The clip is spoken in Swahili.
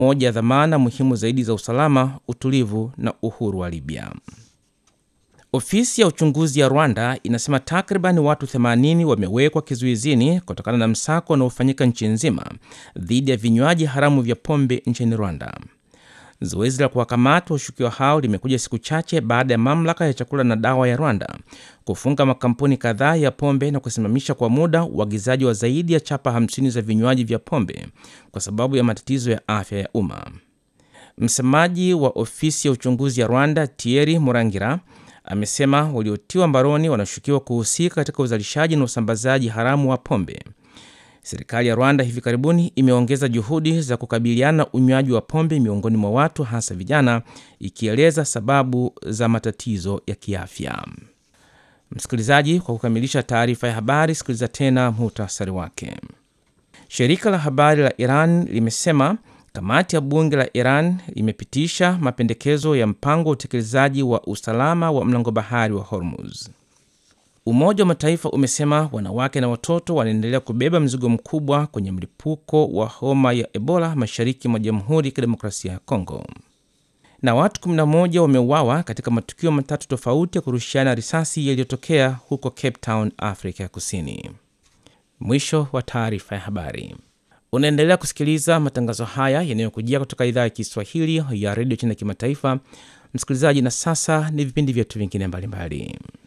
moja ya dhamana muhimu zaidi za usalama, utulivu na uhuru wa Libya. Ofisi ya uchunguzi ya Rwanda inasema takriban watu 80 wamewekwa kizuizini kutokana na msako unaofanyika nchi nzima dhidi ya vinywaji haramu vya pombe nchini Rwanda. Zoezi la kuwakamata washukiwa hao limekuja siku chache baada ya mamlaka ya chakula na dawa ya Rwanda kufunga makampuni kadhaa ya pombe na kusimamisha kwa muda uagizaji wa zaidi ya chapa 50 za vinywaji vya pombe kwa sababu ya matatizo ya afya ya umma. Msemaji wa ofisi ya uchunguzi ya Rwanda, Thierry Murangira, amesema waliotiwa mbaroni wanashukiwa kuhusika katika uzalishaji na usambazaji haramu wa pombe. Serikali ya Rwanda hivi karibuni imeongeza juhudi za kukabiliana na unywaji wa pombe miongoni mwa watu hasa vijana, ikieleza sababu za matatizo ya kiafya. Msikilizaji, kwa kukamilisha taarifa ya habari, sikiliza tena muhtasari wake. Shirika la habari la Iran limesema kamati ya bunge la Iran imepitisha mapendekezo ya mpango wa utekelezaji wa usalama wa mlango bahari wa Hormuz. Umoja wa Mataifa umesema wanawake na watoto wanaendelea kubeba mzigo mkubwa kwenye mlipuko wa homa ya Ebola mashariki mwa Jamhuri ya Kidemokrasia ya Kongo. Na watu 11 wameuawa katika matukio matatu tofauti ya kurushiana risasi yaliyotokea huko Cape Town, Afrika ya Kusini. Mwisho wa taarifa ya habari. Unaendelea kusikiliza matangazo haya yanayokujia kutoka idhaa ya Kiswahili ya redio China Kimataifa. Msikilizaji, na sasa ni vipindi vyetu vingine mbalimbali.